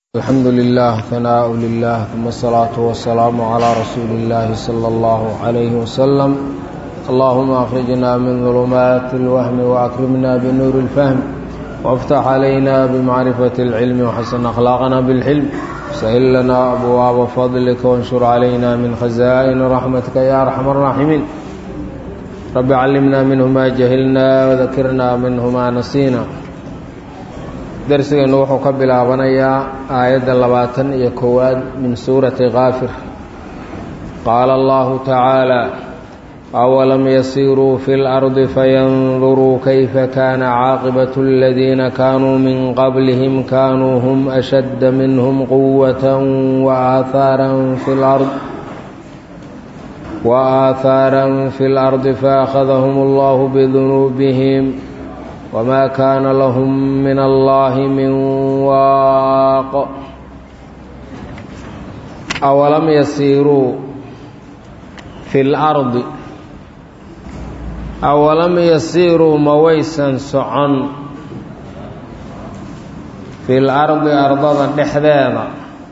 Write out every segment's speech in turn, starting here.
الحمد لله ثناء لله ثم الصلاة والسلام على رسول الله صلى الله عليه وسلم اللهم أخرجنا من ظلمات الوهم وأكرمنا بنور الفهم وافتح علينا بمعرفة العلم وحسن أخلاقنا بالحلم سهل لنا أبواب فضلك وانشر علينا من خزائن رحمتك يا أرحم الراحمين رب علمنا منه ما جهلنا وذكرنا منه ما نسينا darsigeennu wuxuu ka bilaabanayaa aayadda labaatan iyo kowaad min suurati kaafir qaala allahu tacaala awalam yasiiruu fi lardi fayanduruu kayfa kaana caaqibatu aladiina kaanuu min qablihim kaanuu hum ashadda minhum quwatan waaaathaaran fi lard waaaathaaran fi lardi faakhadahum allahu bidunuubihim wma kaana lahum min allahi min waaq awalam yasiiruu fi lardi awalam yasiiruu ma waysan socon fi lardi ardada dhexdeeda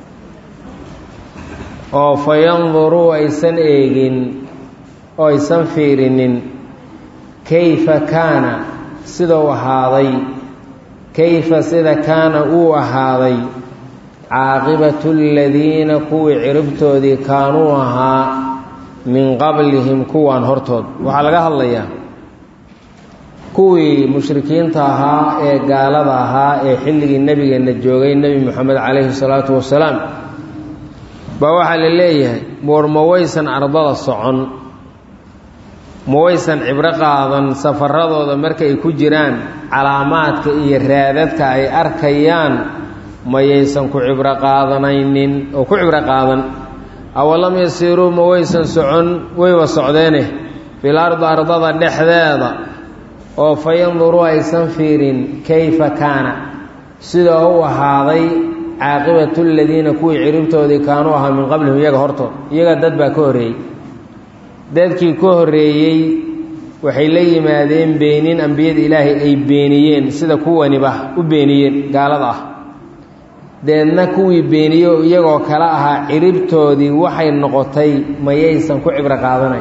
oo fayanduruu aysan eegin oo aysan fiirinin kayfa kaana sidau ahaaday kayfa sida kaana uu ahaaday caaqibatu aladiina kuwii ciribtoodii kaanuu ahaa min qablihim kuwaan hortood waxaa laga hadlayaa kuwii mushrikiinta ahaa ee gaalada ahaa ee xilligii nebigeenna joogay nebi moxamed calayhi salaatu wasalaam baa waxaa la leeyahay moor ma waysan ardada socon ma waysan cibro qaadan safaradooda markay ku jiraan calaamaadka iyo raadadka ay arkayaan mayaysan ku cibro qaadanaynin oo ku cibro qaadan awalam yasiiruu ma waysan socon wayba socdeene fil ardi ardada dhexdeeda oo fa yanduruu aysan fiirin kayfa kaana sida u ahaaday caaqibatu ladiina kuwii ciribtoodii kaanuu ahaa min qablihim iyaga hortood iyaga dad baa ka horreeyey dadkii ka horreeyey waxay la yimaadeen beenin ambiyada ilaahay ay beeniyeen sida kuwaniba u beeniyeen gaalada ah deedna kuwii beeniye oo iyagoo kale ahaa ciribtoodii waxay noqotay mayaysan ku cibro qaadanayn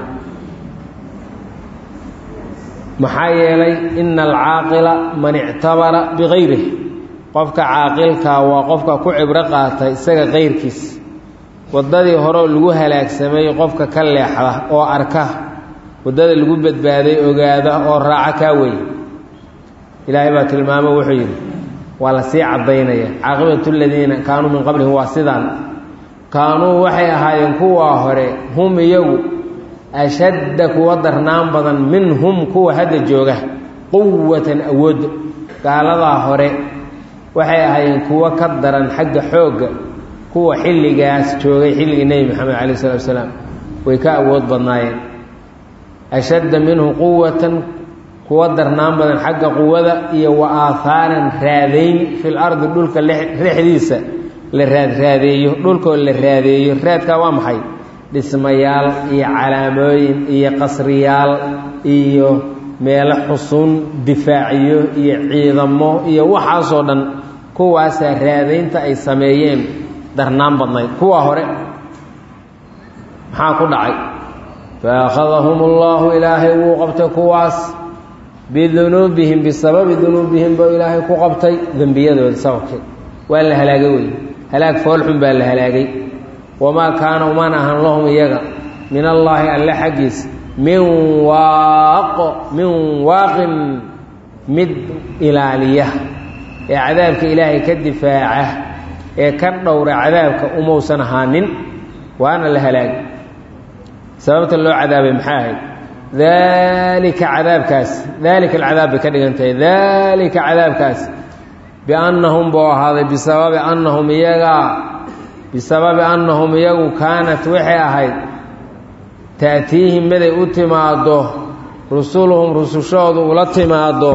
maxaa yeelay ina alcaaqila man ictabara bigayrih qofka caaqilkaa waa qofka ku cibro qaata isaga kayrkiis waddadii horeoo lagu halaagsamay qofka ka leexda oo arka waddada lagu badbaaday ogaada oo raaca kaa wey ilaahay baa tilmaamo wuxuu yidhi waa la sii caddaynaya caaqibatu ladiina kaanuu min qablihim waa sidaan kaanuu waxay ahaayeen kuwaa hore hum iyagu ashadda kuwa darnaan badan minhum kuwa hadda jooga quwatan awoodda gaaladaa hore waxay ahaayeen kuwo ka daran xagga xoogga kuwa xilligaas joogay xilligii nebi moxamed calayh salatu asalaam way ka awood badnaayeen ashadda minhu quwatan kuwa darnaan badan xagga quwada iyo wa aahaaran raadayn fil ardi dhulka dhexdiisa la raadraadeeyo dhulkoo la raadeeyo raadkaa waa maxay dhismayaal iyo calaamooyin iyo qasriyaal iyo meelo xusuun difaaciyo iyo ciidamo iyo waxaasoo dhan kuwaasaa raadaynta ay sameeyeen darnaan badnayd kuwa hore maxaa ku dhacay faakhadahum allahu ilaahay wuu qabtay kuwaas bidunuubihim bisababi dunuubihim buu ilaahay ku qabtay dembiyadooda sababkeed waa la halaagay wey halaag foolxun baa la halaagay wamaa kaana umaan ahan lahum iyaga min allaahi alle xaggiis min waaqo min waaqin mid ilaaliya ee cadaabka ilaahay ka difaaca ee ka dhowra cadaabka umausan ahaanin waana la halaagay sababta loo cadaabay maxaa ahayd daalika cadaabkaas daalika alcadaab bay ka dhigan tahay daalika cadaabkaas biannahum buu ahaaday bisababi annahum iyagaa bisababi annahum iyagu kaanat waxay ahayd ta'tiihim miday u timaaddo rusuluhum rusushoodu ula timaaddo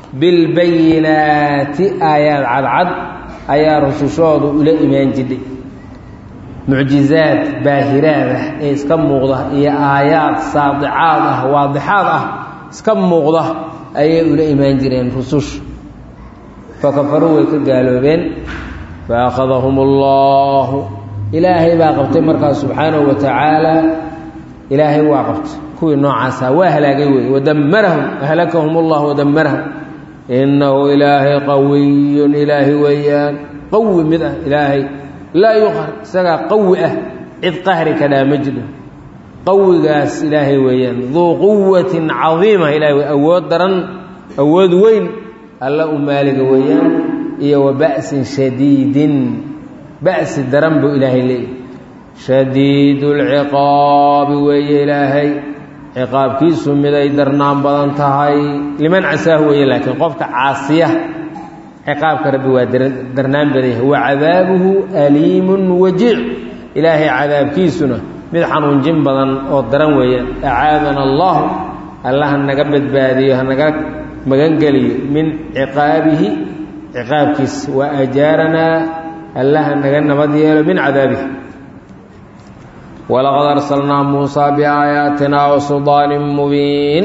bilbayinaati aayaad cadcad ayaa rusushoodu ula imaan jidhay mucjizaad baahiraad ah ee iska muuqda iyo aayaad saadicaad ah waadixaad ah iska muuqda ayay ula imaan jireen rususha fakafaruu way ka gaaloobeen faakhadahum allahu ilaahay baa qabtay markaas subxaanahu wa tacaala ilaahay waa qabtay kuwii noocaasa waa halaagay wey wadammarahum ahlakahum allah wadammarahum innahu ilaahay qawiyun ilaahay weeyaan qawi mid ah ilaahay laa yuqhar isagaa qawi ah cid qahri kadhaa ma jiro qawigaas ilaahay weeyaan duu quwatin cadiima ilahay awood daran awood weyn alla u maaliga weeyaan iyo wa ba'sin shadiidin ba'si daran buu ilaahay leeyahy shadiidu lciqaabi weeye ilaahay ciqaabkiisu miday darnaan badan tahay liman casaah weeye laakiin qofka caasiya ciqaabka rabbi waa darnaan badan yahay wa cadaabuhu aliimun wajiic ilaahay cadaabkiisuna mid xanuunjin badan oo daran weeye acaadana allahu alla ha naga badbaadiyo ha naga magangeliyo min ciqaabihi ciqaabkiisa wa ajaaranaa alla ha naga nabad yeelo min cadaabihi walaqad arsalnaa muusaa biaayaatina wa suldaanin mubiin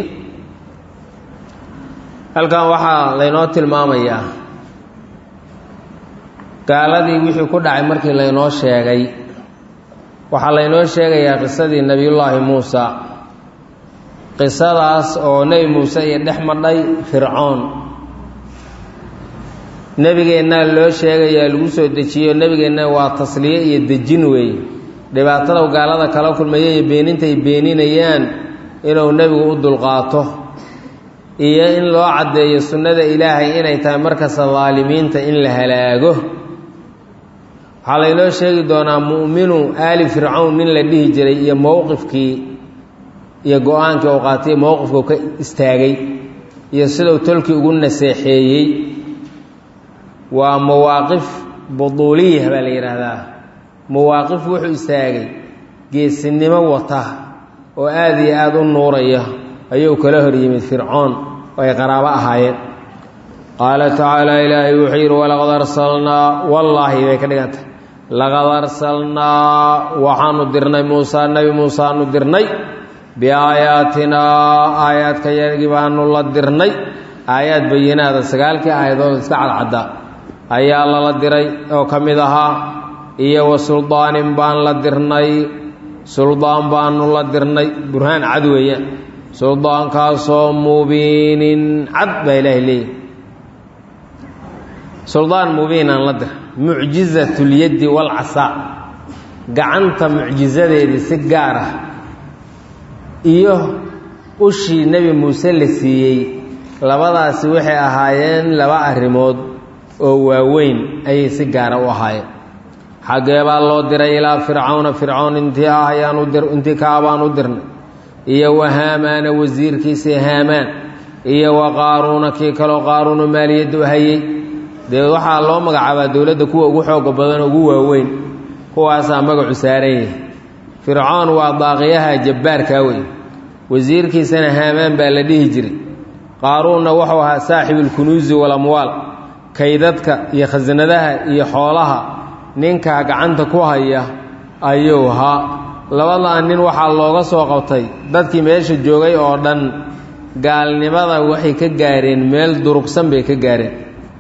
halkan waxaa laynoo tilmaamayaa gaaladii wixii ku dhacay markii laynoo sheegay waxaa laynoo sheegayaa qisadii nebiyullaahi muusa qisadaas oo nebi muuse iyo dhex madhay fircoon nebigeennaa loo sheegayaa lagu soo dejiyo nebigeenna waa tasliye iyo dejin weeye dhibaatada gaalada kala kulmaya iyo beenintay beeninayaan inuu nebigu u dulqaato iyo in loo caddeeyo sunnada ilaahay inay tahay markasta daalimiinta in la halaago waxaa laynoo sheegi doonaa mu'minu aali fircawn nin la dhihi jiray iyo mowqifkii iyo go-aankii uu qaatay mowqifkuu ka istaagay iyo siduu tolkii ugu naseexeeyey waa mawaaqif buduuliya baa la yidhaahdaa mawaaqif wuxuu istaagay geesinimo wata oo aad iyo aada u nuuraya ayuu kala hor yimid fircoon oo ay qaraabo ahaayeen qaala tacaala ilaahay wuxuu yidhi walaqad arsalnaa wallaahi bay ka dhigantay laqad arsalnaa waxaanu dirnay muusaa nebi muusaanu dirnay biaayaatinaa aayaadka yagii baanu la dirnay aayaad bayinaada sagaalkii aayadood iska cadcadda ayaa lala diray oo ka mid ahaa iyo wa suldaanin baan la dirnay suldaan baanu la dirnay burhaan cad weeyaan suldaankaasoo mubiinin cad baa ilaahay leeyahy suldaan mubiinaan la dir mucjizatyaddi walcasaa gacanta mucjizadeedii si gaar ah iyo ushii nebi muuse la siiyey labadaasi waxay ahaayeen laba arrimood oo waaweyn ayay si gaara u ahaayeen xaggee baa loo diray ilaa fircawna fircown intii ah ayaanu dir intii kaa baan u dirnay iyo wa haamaana wasiirkiisii haamaan iyo wa qaaruuna kii kaloo qaaruunu maaliyaddu hayey dee waxaa loo magacaabaa dowladda kuwa ugu xooga badan ugu waaweyn kuwaasaa magacu saaran yahay fircoon waa daaqiyaha jabbaarkaa wey wasiirkiisana haamaan baa la dhihi jiray qaaruunna wuxuu ahaa saaxibulkunuusi walamwaal kaydadka iyo khasanadaha iyo xoolaha ninkaa gacanta ku haya ayuu ahaa labadaa nin waxaa looga soo qabtay dadkii meesha joogay oo dhan gaalnimada waxay ka gaareen meel durugsan bay ka gaareen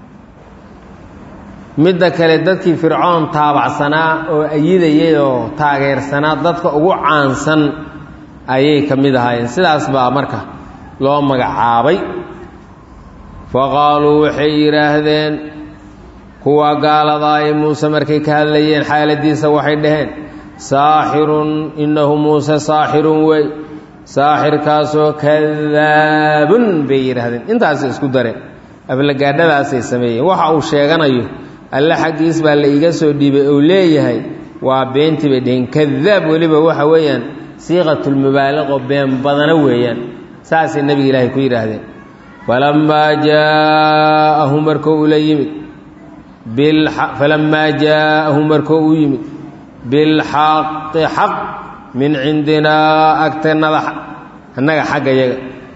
midda kale dadkii fircoon taabacsanaa oo ayidayay oo taageersanaa dadka ugu caansan ayay ka mid ahaayeen sidaas baa marka loo magacaabay fa qaaluu waxay yidhaahdeen kuwa gaaladaa ay muuse markay ka hadlayeen xaaladiisa waxay dhaheen saaxirun innahu muuse saaxirun wey saaxirkaasoo kadaabun bay yidhaahdeen intaasay isku dareen aflagaadhadaasay sameeyeen waxa uu sheeganayo alle xaggiis baa la iiga soo dhiibay ou leeyahay waa beentii bay dheheen kadaab weliba waxa weeyaan siiqatulmubaaliqo been badana weeyaan saasay nebiga ilaahay ku yidhaahdeen falammaa jaa'ahu markuu ula yimid falammaa jaa'ahu markuu u yimid bilxaqi xaq min cindinaa agtannada annaga xagga yaga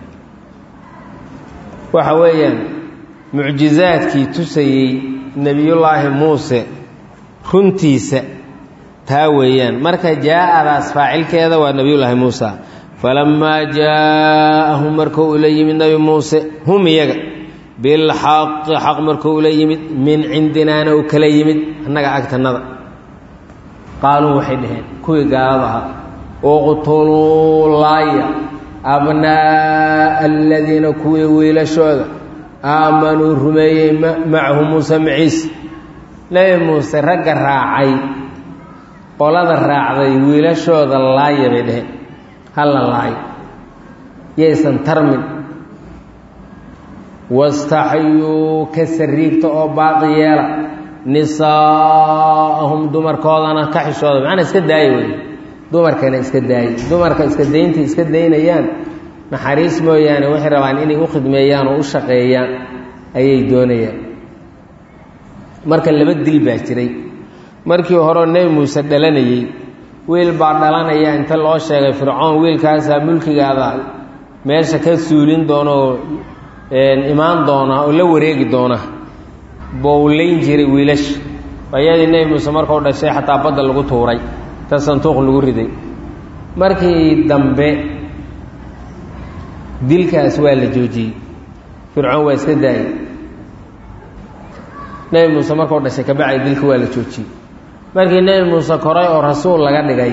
waxa weeyaan mucjizaadkii tusayey nebiyullaahi muuse runtiisa taa weeyaan marka jaa'adaas faacilkeeda waa nebiyullaahi muusa falammaa jaa'ahum markuu ula yimid nebi muuse hum iyaga bilxaqi xaq markuu ula yimid min cindinaana uu kala yimid annaga agtannada qaaluu waxay dhaheen kuwii gaalada ahaa uqtuluu laaya abnaa'a aladiina kuwii wiilashooda aamanuu rumeeyey macahu muuse maciise nebi muuse ragga raacay qolada raacday wiilashooda laaya bay dheheen halla laayo yaysan tarmin wastaxyuu ka sariigta oo baaqi yeela nisaa'ahum dumarkoodana ka xishooda macnaa iska daaya wey dumarkana iska daaya dumarka iska daynta iska daynayaan naxariis mooyaane waxay rabaan inay u khidmeeyaan oo u shaqeeyaan ayay doonayaan marka laba dil baa jiray markii horeo nebi muuse dhalanayey wiil baa dhalanaya inta loo sheegay fircoon wiilkaasaa mulkigaada meesha ka suulin doona oo imaan doona oo la wareegi doona bowlayn jiray wiilasha ayadii nebi muuse markuu dhashay xataa badda lagu tuuray ta santuuq lagu riday markii dambe dilkaas waa la joojiyey fircoon waa iska daayay nebi muuse markuu dhashay kabacdi dilka waa la joojiyey markii nebi muuse koray oo rasuul laga dhigay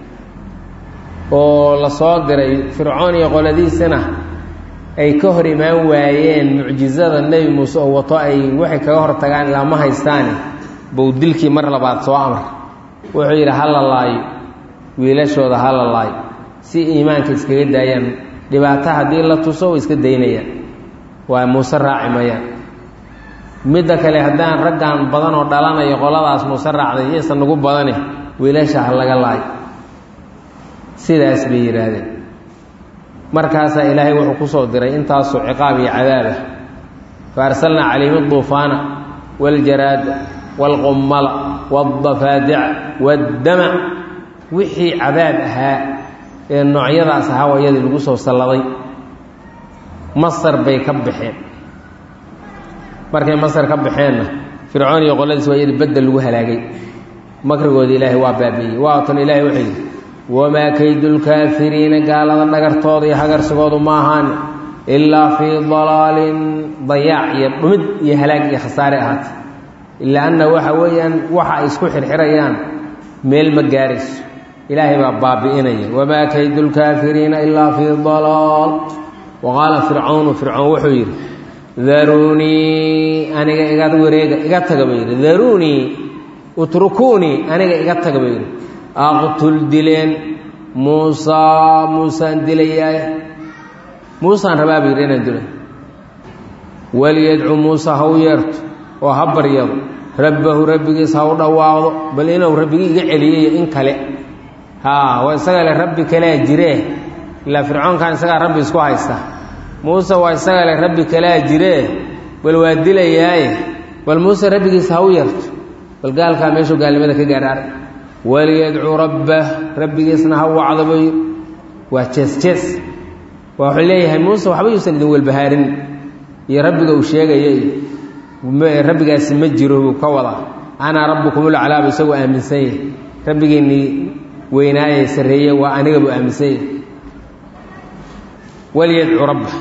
oo la soo diray fircoon iyo qoladiisana ay ka hor imaan waayeen mucjizada nebi muuse oo wato ay waxay kaga hor tagaan ilaa ma haystaani buu dilkii mar labaad soo amar wuxuu yidhi hala laayo wiilashooda hala laayo si iimaanka iskaga daayaan dhibaato haddii la tuso way iska daynayaan waa muuse raaci mayaan midda kale haddaan raggan badan oo dhalanayo qoladaas muuse raacday yaysan nagu badane wiilasha ha laga laayo sidaas bay yidhaahdeen markaasaa ilaahay wuxuu ku soo diray intaasoo ciqaab iyo cadaabah fa arsalnaa calayhim duufaana waljaraada waalqummala waadafaadica waaddama wixii cadaab ahaa ee noocyadaas ahaa wayadii lagu soo salladay masar bay ka baxeen markay masar ka baxeenna fircoon iyo qoladiis waa yadii badda lagu halaagay makrigooda ilaahay waa baabiiyey waatan ilaahay wuxuu yidhi wamaa kaydulkaafiriina gaalada dhagartooda iyo hagarsigoodu ma ahaan ilaa fii dalaalin dayaac iyo dhumid iyo halaag iyo khasaare ahaatay ilaa anna waxa weeyaan waxa ay isku xirxirayaan meel ma gaarayso ilaahay baa baabi'inaya wamaa kaydulkaafiriina ilaa fii dalaal wa qaala fircawnu fircoon wuxuu yidhi daruunii aniga iga wareega iga taga buu yidhi daruunii utrukuunii aniga iga taga buu yidhi aqtul dileen muusaa muusaan dilayaay muusaan rabaa buu yidhi inaan dilo waliyadcu muusa ha u yeerto oo ha baryado rabbahu rabbigiis ha u dhawaaqdo bal inuu rabbigii iga celiyayo in kale haa waa isaga le rabbi kalea jiree ilaa fircoonkan isagaa rabbi isku haysta muuse waa isaga le rabbi kalea jiree bal waa dilayaaye bal muuse rabbigiis ha u yeerto bal gaalkaa meeshuu gaalnimada ka gaadhaar waliyadcuu rabbah rabbigiisna ha wacdo buu yidhi waa jees jees waa wuxuu leeyahay muuse waxba yuusan idin welbahaarin iyo rabbiga uu sheegaya iyo rabbigaasi ma jiro buu ka wadaa anaa rabbukumulaclaabu isagoo aaminsan yahay rabbigiinnii weynaaye sarreeye waa aniga buu aaminsan yahay waliyadcuu rabbah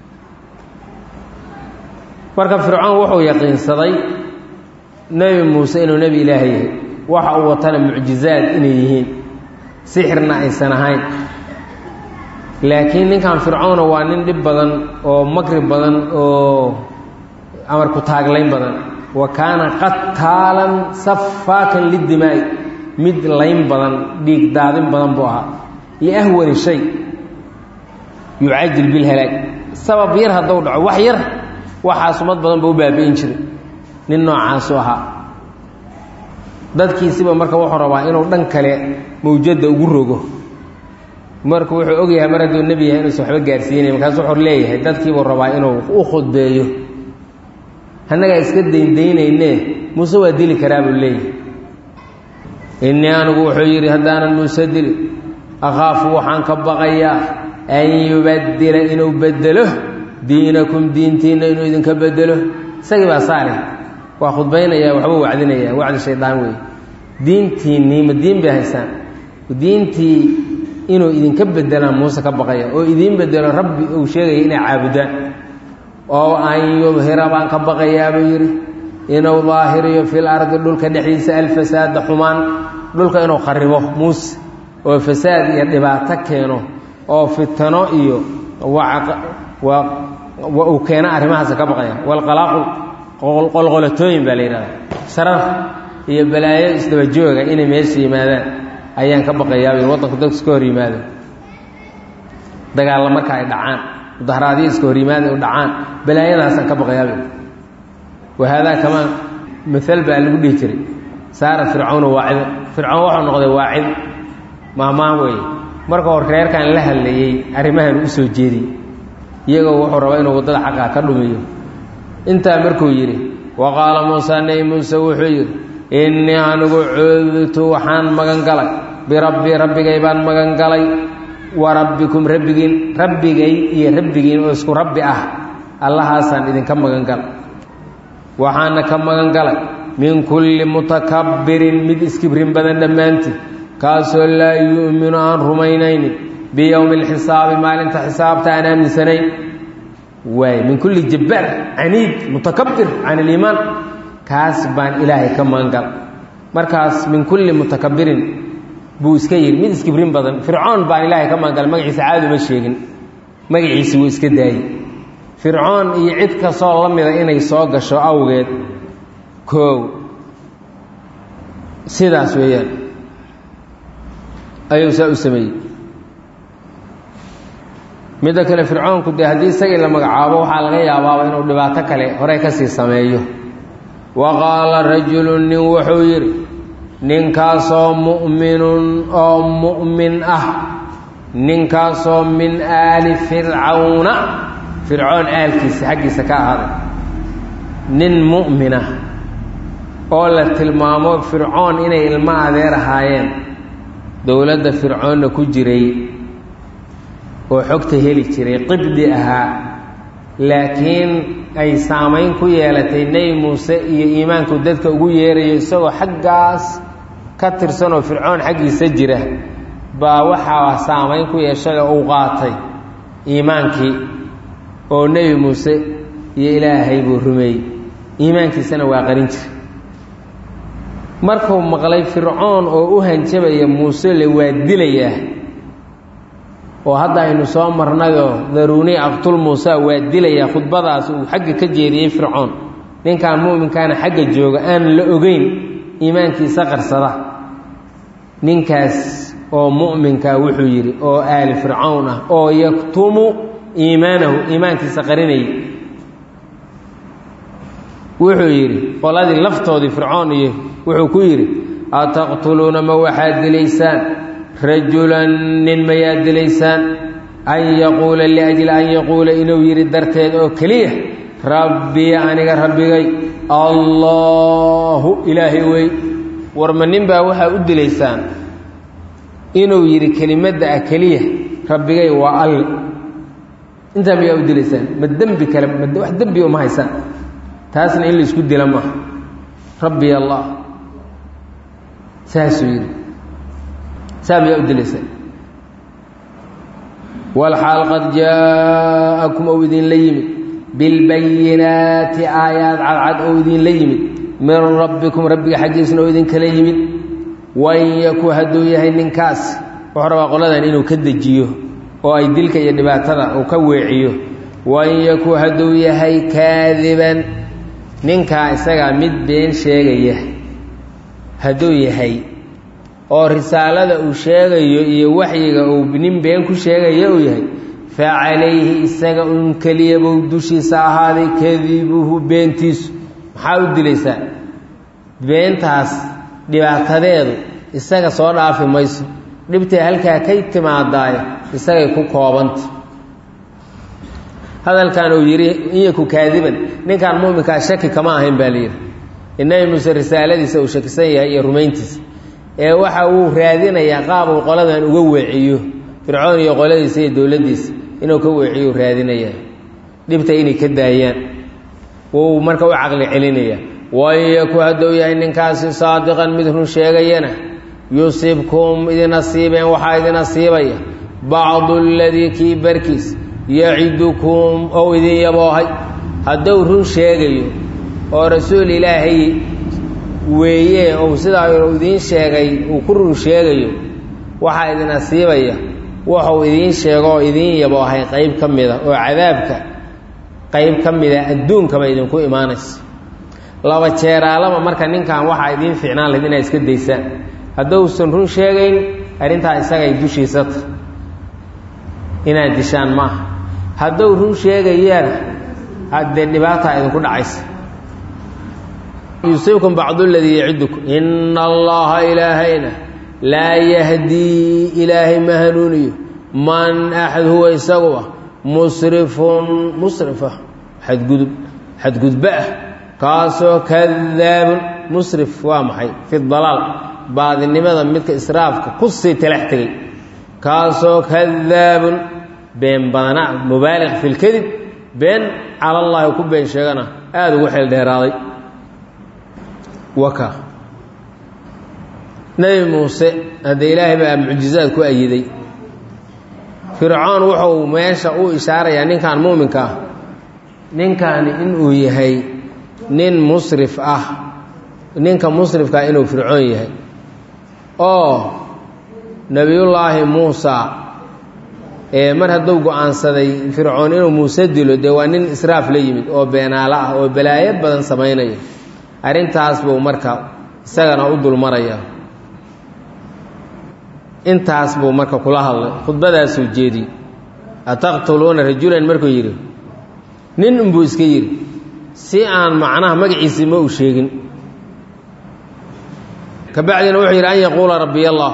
marka fircoon wuxuu yaqiinsaday nebi muuse inuu nebi ilaahay yahay waxa uu watana mucjizaad inay yihiin sixirna aysan ahayn laakiin ninkan fircoona waa nin dhib badan oo makri badan oo amarku taaglayn badan wa kaana qataalan safaakan lidimaa'i mid layn badan dhiig daadin badan buu ahaa iyo ahwani shay yucajil bilhalaag sabab yar hadduu dhaco wax yar waxaas umad badan buu u baabi'in jiray nin noocaasu ahaa dadkiisiba marka wuxuu rabaa inuu dhan kale mawjadda ugu rogo marka wuxuu ogyahay mar hadduu nebi yahay inuusan waxba gaarsiinay markaas wuxuu leeyahay dadkiibuu rabaa inuu u khudbeeyo annagaa iska dayndaynayne muuse waa dili karaa buu leeyahay innii anigu wuxuu yidhi haddaanan muuse dili akhaafu waxaan ka baqayaa an yubaddila inuu beddelo diinakum diintiinna inuu idinka beddelo isagii baa saare waa khudbaynaya waxbuu wacdinaya wacdi shaydaan wey diintiinnii ma diin bay haysaan diintii inuu idinka bedelaan muuse ka baqaya oo idiin bedelo rabbi uu sheegaya inay caabudaan oo an yudhira baan ka baqayaa buu yidhi inuu daahiriyo fil ardi dhulka dhexdiisa alfasaada xumaan dhulka inuu kharibo muuse oo fasaad iyo dhibaato keeno oo fitano iyo uu keeno arrimahaas ka baqaya walqalaaqul qolqolatooyin baa la yidhahda sharar iyo balaayo isdabajooga inay meesha yimaadaan ayaan ka baqayaabay waddanku dadku iska hor yimaado dagaalla marka ay dhacaan mudaharaadyo iska hor yimaada u dhacaan balaayadaasaan ka baqayaabay wahaadaa kamaa maal baa lagu dhihi jiray saara fircawna waacido fircawn waxuu noqday waacido mahmaan weeye marka hor reerkan la hadlayey arrimahan u soo jeediyey iyagoo wuxuu rabaa inuu waddada xaqaa ka dhumiyo intaa markuu yidhi wa qaala muusa nebi muuse wuxuu yidhi innii anigu cudtu waxaan magan galay birabbii rabbigay baan magan galay wa rabbikum rabbigiin rabbigay iyo rabbigiin oo isku rabbi ah allahaasaan idinka magan galay waxaana ka magan galay min kulli mutakabbirin mid iskibrin badan dhammaantii kaasoo laa yu'minu aan rumaynaynin biyowmi alxisaabi maalinta xisaabta aan aaminsanayn waay min kulli jabbaar caniid mutakabbir can iliimaan kaas baan ilaahay ka magan galay markaas min kulli mutakabbirin buu iska yidhi mid iskibrin badan fircoon baan ilaahay ka magan galay magaciisa caadi uma sheegin magaciisi wuu iska daayey fircoon iyo cid kastoo la mida inay soo gasho awgeed koow sidaas weeyaan ayuu saa u sameeyey midda kale fircoonku dee haddii isagii la magacaabo waxaa laga yaabaaba inuu dhibaato kale horey ka sii sameeyo wa qaala rajulun nin wuxuu yidhi ninkaasoo mu'minun oo mu'min ah ninkaasoo min aali fircawna fircoon aalkiisa xaggiisa ka ahaaday nin mu'mina oo la tilmaamo fircoon inay ilmo adeer ahaayeen dowladda fircoonna ku jiray oo xogta heli jiray qibdi ahaa laakiin ay saamayn ku yeelatay nebi muuse iyo iimaanku dadka ugu yeerayo isagoo xaggaas ka tirsan oo fircoon xaggiisa jira baa waxaa saamayn ku yeeshay oo uu qaatay iimaankii oo nebi muuse iyo ilaahay buu rumeeyey iimaankiisana waa qarin jira markuu maqlay fircoon oo u hanjabaya muuse le waa dilayaa oo hadda aynu soo marnayoo daruuni aqtul muusa waa dilayaa khudbadaas uu xagga ka jeediyey fircoon ninkan mu'minkaana xagga jooga aan la ogeyn iimaankiisa qarsada ninkaas oo mu'minka wuxuu yidhi oo aali fircawn ah oo yaktumu iimaanahu iimaankiisa qarinayay wuxuu yidhi qoladii laftoodii fircoon iyo wuxuu ku yidhi ataqtuluuna ma waxaad dilaysaan rajulan nin mayaad dilaysaan an yaquula liajli an yaquula inuu yidhi darteed oo keliya rabbii aniga rabbigay allaahu ilaahay wey warma nin baa waxaa u dilaysaan inuu yidhi kelimadda ah keliya rabbigay waa alle intaa mayaa u dilaysaan ma dembi kale ma wax dembi uma haysaan taasna in laisku dila maaha rabbi allah saasuu yidhi saa mayaa u dilaysaan walxaal qad jaa'akum ou idinla yimid bilbayinaati aayaad cadcad oo idinla yimid min rabbikum rabbiga xaggiisna oo idinkala yimid wain yaku hadduu yahay ninkaas wuxuu rabaa qoladan inuu ka dejiyo oo ay dilka iyo dhibaatada uu ka weeciyo wain yaku hadduu yahay kaadiban ninkaa isagaa mid been sheegaya hadduu yahay oo risaalada uu sheegayo iyo waxyiga uu nin been ku sheegaya uu yahay fa calayhi isaga un keliyabou dushiisa ahaaday kadibuhu beentiisu maxaa u dilaysaa beentaas dhibaatadeedu isaga soo dhaafi mayso dhibtay halkaa kay timaadaayo isagay ku koobanta hadalkan uu yidhi inyaku kaadiban ninkan muminkaa shaki kama ahayn baa layidhi inabi muuse risaaladiisa uu shakisan yahay iyo rumayntiisa ee waxa uu raadinayaa qaab uu qoladan uga weeciyo fircoon iyo qoladiisa iyo dowladdiisa inuu ka weeciyo u raadinayaa dhibta inay ka daayaan wuu marka u caqli celinaya wayaku hadduu yahay ninkaasi saadiqan mid run sheegayana yusibkum idin asiibeen waxaa idin asiibaya bacdu aladii kii barkiis yacidukum ou idin yaboohay hadduu run sheegayo oo rasuul ilaahay weeye ou sidaa idiin sheegay uu ku run sheegayo waxaa idin asiibaya wuxuu idiin sheego oo idiin yaboohay qayb ka mida oo cadaabka qayb ka mida adduunkaba idinku imaanaysa laba jeeraalaba marka ninkan waxaa idiin fiicnaan lahayd inaad iska daysaan hadduusan run sheegayn arrintaa isagay dushiisata inaad dishaan maaha hadduu run sheegayaan haddee dhibaataa idinku dhacaysa yusiibkum bacdu ladii yacidukum ina allaha ilaahayna laa yahdii ilaahay ma hanuuniyo man axad huwa isaguba musrifun musrifa xadgudub xadgudba ah kaasoo kadaabun musrif waa maxay fi dalaal baadinimada midka israafka ku sii talax tegay kaasoo kadaabun been badana mubaaliq fi lkadib been cala llaahi ku been sheegana aada ugu xeel dheeraaday waka nebi muuse haddee ilaahay baa mucjizaad ku ayiday fircoon wuxuu meesha u ishaarayaa ninkan muuminka ah ninkani inuu yahay nin musrif ah ninka musrifkaa inuu fircoon yahay oo nebiyullaahi muusa ee mar hadduu go-aansaday fircoon inuu muuse dilo dee waa nin israaf la yimid oo beenaalo ah oo balaayo badan samaynaya arrintaas buu marka isagana u dulmaraya intaas buu marka kula hadlay khudbadaasuu jeediyey ataqtuluuna rajulan markuu yidhi nin unbuu iska yidhi si aan macnaha magaciisii ma uu sheegin kabacdina wuxuu yidhi an yaquula rabbiy allah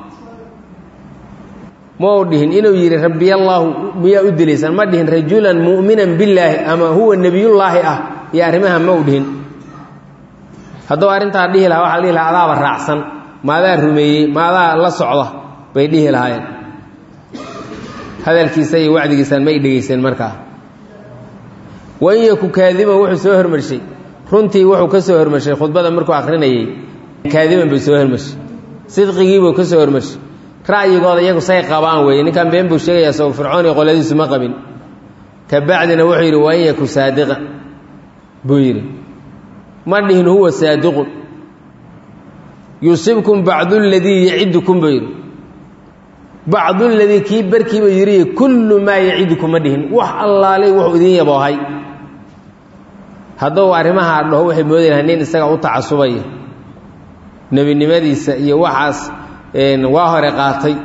ma u dhihin inuu yidhi rabbiyallaahu miyaa u dilaysaan ma dhihin rajulan mu'minan billaahi ama huwa nebiyullaahi ah iyo arrimaha ma u dhihin hadduu arrintaa dhihi lahaa waxaa la dhihi lahaa adaaba raacsan maadaa rumeeyey maadaa la socda bay dhihi lahaayeen hadalkiisa iyo wacdigiisaan ma y dhegayseen markaa wain yaku kaadiban wuxuu soo hormarshay runtii wuxuu ka soo hormarshay khudbada markuu akrinayey kaadiban buu soo hormarshay sidqigiibuu ka soo hormarshay ra'yigooda iyagu say qabaan weeye ninkan been buu sheegayaa soo fircoon iyo qoladiisu ma qabin ka bacdina wuxuu yidhi wain yaku saadiqan buu yidhi ma dhihin huwa saadiqun yusibkum bacdu ladii yacidukum buu yidhi bacdu ladii kii barkiiba yidhi kullu maa yacidukum ma dhihin wax allaalay wuxuu idiin yaboohay hadduu arrimahaa dhaho waxay moodi lahay nin isaga u tacasubaya nebinimadiisa iyo waxaas waa hore qaatay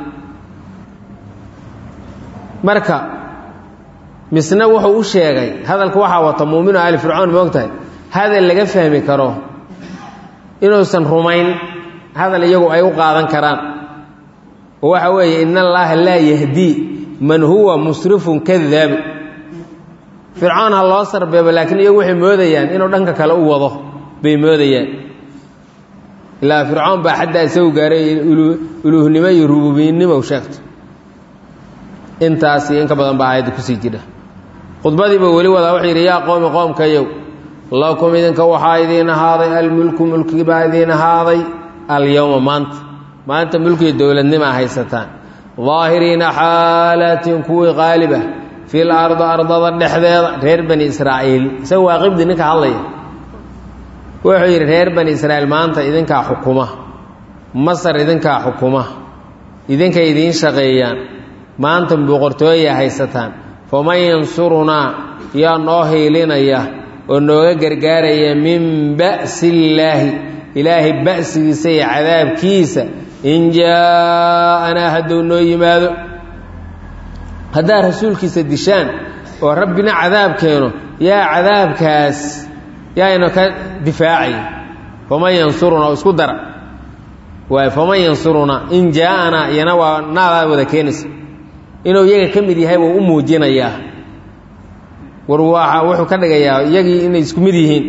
marka misna wuxuu u sheegay hadalka waxaa wata muuminu ali fircoon moog tahay hadal laga fahmi karo inuusan rumayn hadal iyagu ay u qaadan karaan oo waxa weeye in allaaha laa yahdii man huwa musrifun kadaabu fircoon ha loo sarbeebo laakiin iyagu waxay moodayaan inuu dhanka kale u wado bay moodayaan ilaa fircoon baa xaddaa isagu gaaray uluuhnimo iyo rububiyinnimo u sheegto intaas iyo in ka badan baa aayadda kusii jira khudbadiiba weli wadaa wuxuu yidhi yaa qoomi qoomkayow lakum idinka waxaa idiin ahaaday almulku mulkigi baa idiin ahaaday alyowma maanta maanta mulkiga dowladnimaa haysataan daahiriina xaalatin kuwii qaalib ah fil ardi ardada dhexdeeda reer bani israa'iil isaga waa qibdi ninka hadlaya wuxuu yidhi reer bani israa'iil maanta idinkaa xukuma masar idinkaa xukuma idinkay idiin shaqeeyaan maanta boqortooya haysataan faman yansurunaa yaa noo hiilinaya oo nooga gargaaraya min ba'si illaahi ilaahay ba'sigiisa iyo cadaabkiisa in jaa'anaa hadduu noo yimaado haddaad rasuulkiisa dishaan oo rabbina cadaab keeno yaa cadaabkaas yaayna ka difaacaya faman yansurunaa oo isku dara waay faman yansurunaa in jaa'anaa iyana waa naadaa wada keenaysa inuu iyaga ka mid yahay wuu u muujinayaa war waa wuxuu ka dhigayaa iyagii inay isku mid yihiin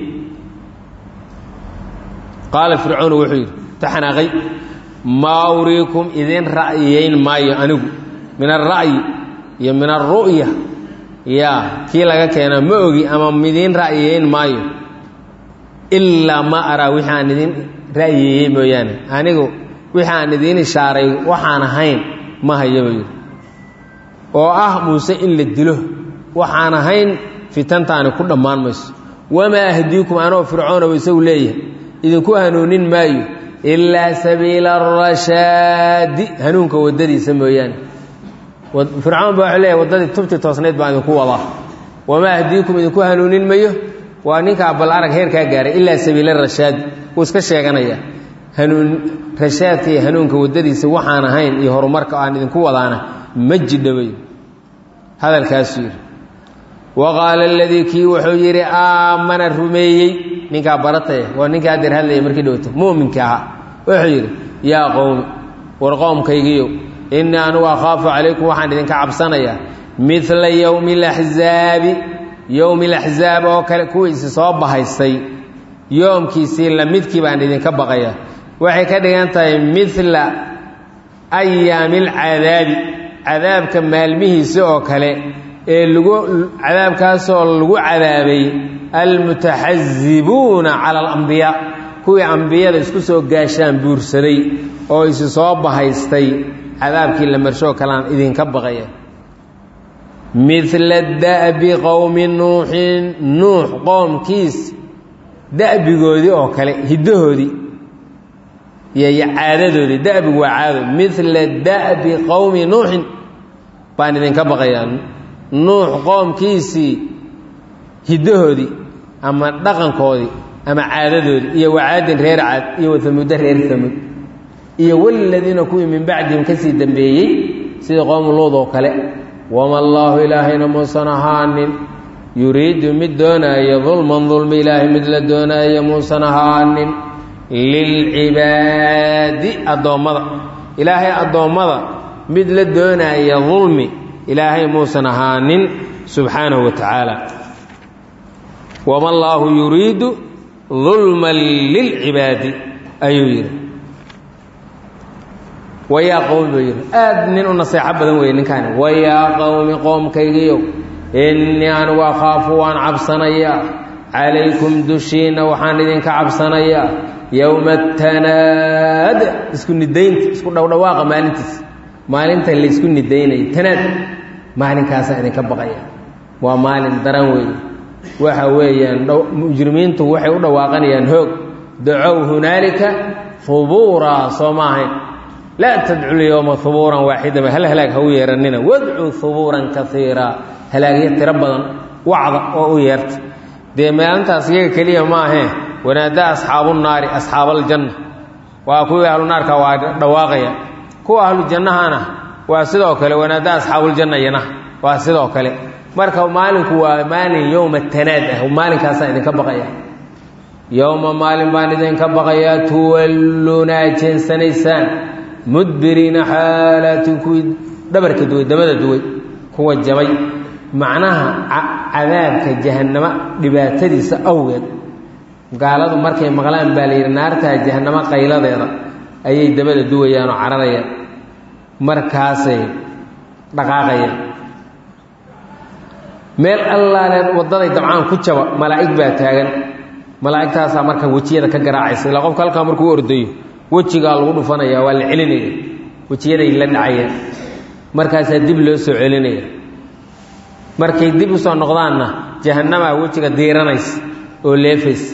qaala fircoonu wuxuu yidhi taxanaaqay maa uriikum idin ra'yiyeyn maayo anigu min alra'yi iyo min alru'ya yaa kii laga keena ma ogi ama idiin ra'yiyeyn maayo ilaa ma araa wixii aan idin ra'yiyeeyey mooyaane anigu wixii aan idiin ishaaray waxaan ahayn ma hayo buu yidhi oo ah muuse in la dilo waxaan ahayn fitantaani ku dhammaan mayso wamaa ahdiikum anoo fircoonaba isagu leeyahay idinku hanuunin maayo ilaa sabiila arashaadi hanuunka waddadiisa mooyaane fircoon baa wuxuu leeyahay waddadii tubti toosnayd baan idinku wadaa wamaa ahdiikum idinku hanuunin mayo waa ninkaa bal arag heerkaa gaaray ilaa sabiila rashaadi wuu iska sheeganaya hanuun rashaadka iyo hanuunka waddadiisa waxaan ahayn iyo horumarka aan idinku wadaana ma jidhaway hadalkaasuu yidhi wa qaala aladii kii wuxuu yidhi aamana rumeeyey ninkaa barataya waa ninkaa adeer hadlaya markii dhowto mu'minka ahaa wuxuu yidhi yaa qowmi war qoomkaygiiyow innii anugu akhaafu calaykum waxaan idinka cabsanayaa midla yowmi alaxzaabi yowmi alaxzaab oo kale kuwiisi soo bahaystay yoomkiisii lamidkii baan idinka baqayaa waxay ka dhigan tahay midla ayaami alcadaabi cadaabka maalmihiisa oo kale ee lagu cadaabkaasoo lagu cadaabay almutaxasibuuna cala alambiyaa kuwii ambiyada isku soo gaashaan buursaday oo isi soo bahaystay cadaabkii la marshoo kaleaan idinka baqaya midla da'bi qowmi nuuxin nuux qoomkiis da'bigoodii oo kale hiddahoodii iyo caadadoodii da'bigu waa caado midla da'bi qowmi nuuxin baan idinka baqayaa nuux qoomkiisii hiddahoodii ama dhaqankoodii ama caadadoodii iyo wacaadin reer caad iyo waamuddo reer tamud iyo waladiina kuwii min bacdihim ka sii dambeeyey sidii qowmu luud oo kale wama allaahu ilaahayna muusan ahaanin yuriidu mid doonaayo dulman dulmi ilaahay mid la doonaayo muusan ahaanin lilcibaadi addoommada ilaahay addoommada mid la doonaaya dulmi ilaahay muusan ahaanin subxaanahu wa tacaala wama allaahu yuriidu dulman lilcibaadi ayuu yidhi wayaa qowmi buu yidhi aad nin u naseexo badan weeye ninkaani wayaa qowmi qoomkaygiiyow innii anigu akhaafu waan cabsanayaa calaykum dushiinna waxaan idinka cabsanayaa yowma tanaad isku nidaynta isku dhowdhawaaqa maalintiis maalinta laysku nidaynaya tanaad maalinkaasaan idinka baqaya waa maalin daran weeye waxa weeyaan mujrimiintu waxay u dhawaaqanayaan hoog dacow hunaalika hubuuraa soo ma ahayn laa tadcu lyowma hubuuran waaxidama hal halaag ha u yeeranina wadcuu hubuuran kaiira halaagyo tiro badan wacda oo u yeerta dee maalintaas iyaga keliya ma ahee wanaada asxaabu naari asxaabaljanna waa kuwii ahlu naarka waa dhawaaqaya kuwa ahlu jannahana waa sidoo kale wanaada asxaabuuljanna iyana waa sidoo kale marka maalinku waa maalin yowma tanaad ah maalinkaasaan idinka baqaya yowma maalin baan idinka baqayaa tuwalluunaa jeensanaysaan mudbiriina xaalaatin kuwii dhabarka duway dabada duway kuwa jabay macnaha cadaabka jahannamo dhibaatadiisa awgeed gaaladu markay maqlaan baa la yidhi naartaa jahannamo qayladeeda ayay dabada duwayaan oo cararayaan markaasay dhaqaaqayaan meel allaaleed waddaday dabcaan ku jaba malaa'ig baa taagan malaa'igtaasaa marka wejiyada ka garaacaysa ilaa qofka halkaa markuu ordayo wejigaa lagu dhufanaya waa la celinaya wejiyaday la dhacayaan markaasaa dib loo soo celinaya markay dib usoo noqdaanna jahannamaa wejiga diiranaysa oo leefaysa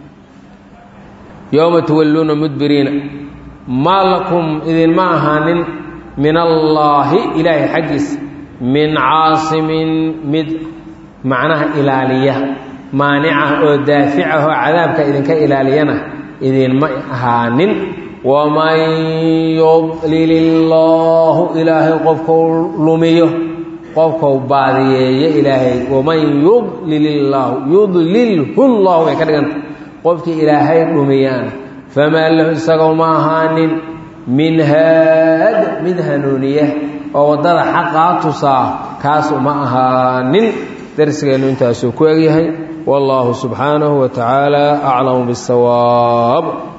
yowma tuwalluuna mudbiriina maa lakum idinma ahaanin min allaahi ilaahay xaggiisa min caasimin mid macnaha ilaaliya maanica oo daaficahoo cadaabka idinka ilaaliyana idinma ahaanin waman yudlil illaahu ilaahay qofkau lumiyo qofkau baadiyeeyo ilaahay waman yudlil illaahu yudlilhu llahu bay ka dhiganta qofkii ilaahay dhumiyaana famaa lahu isagoo ma ahaanin min haad mid hanuuniya oo waddada xaqaa tusaa kaas uma ahaanin darsigeennu intaasuu ku egyahay wallaahu subxaanahu wa tacaala aclamu biاsawaab